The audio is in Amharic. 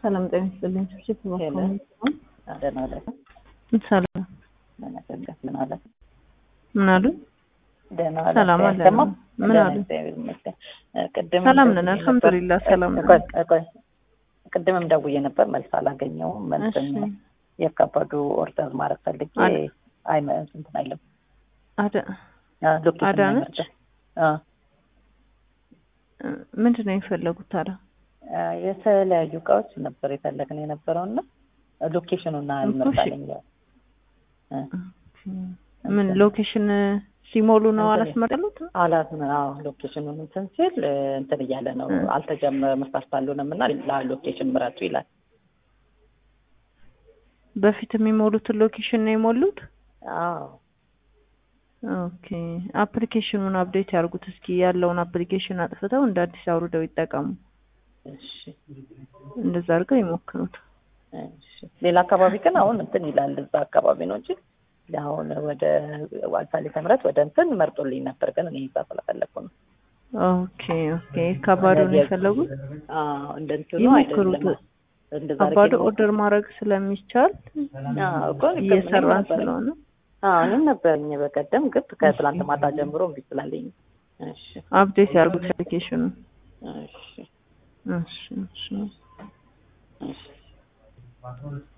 ሰላም ጤና ይስጥልኝ። ችብችብ ደህና ዋለ። ሰላም ምን አለ? ምን አሉ? ደህና ዋለ። ሰላም አለ። አይሰማም? ምን ደህና አሉ? እግዚአብሔር ይመስገን። ቅድም ሰላም ደውዬ ነን፣ ነበር። አልሐምዱሊላህ ሰላም ነን። ቆይ፣ ቆይ፣ ቆይ። ቅድምም ደውዬ ነበር መልስ አላገኘውም። መልስም እሺ የከበዱ ኦርደር ማድረግ ፈልጌ አደ- አይ እንትን አይልም አደ አ፣ ሎኬሽን አዳነች? አይመርጥም። አ፣ ምንድን ነው የፈለጉት ታዲያ? አ፣ የተለያዩ እቃዎች ነበር የፈለግን የነበረው እና ሎኬሽኑን አልመጣልኝ። አ፣ ምን ሎኬሽን ሲሞሉ ነው እንትን- አላስመረሉት? አላት አዎ ሎኬሽኑን እንትን ሲል እ፣ እንትን እያለ ነው እ። አልተጀመረ መስራት አልሆነም እና ሎኬሽን ምረጡ ይላል። በፊት የሚሞሉትን ሎኬሽን ነው የሞሉት? አዎ ኦኬ አፕሊኬሽኑን አፕዴት ያርጉት እስኪ ያለውን አፕሊኬሽን አጥፍተው እንደ አዲስ አውርደው ይጠቀሙ። እሺ እንደዛ አድርገው ይሞክሩት። እሺ ሌላ አካባቢ ግን አሁን እንትን ይላል እዛ አካባቢ ነው እንጂ አሁን ወደ ዋልሳሌ ተምረት ወደ እንትን መርጦልኝ ነበር ግን እኔ እዛ ስለፈለኩ ነው። ኦኬ ኦኬ ከባዶ ነው የፈለጉት? አዎ እንደ እንትኑ ይሞክሩት። አይደለም። እንደዛ ከባዶ አድርጌ ኦርደር ማድረግ ስለሚቻል አዎ እኮ እኔ እየሰራን ነበረኝ። ስለሆነ አዎ እኔም ነበረኝ በቀደም ግን ከትላንት ማታ ጀምሮ እምቢ ስላለኝ እሺ አፕዴት ያርጉት አፕሊኬሽኑ። እሺ እሺ እሺ እሺ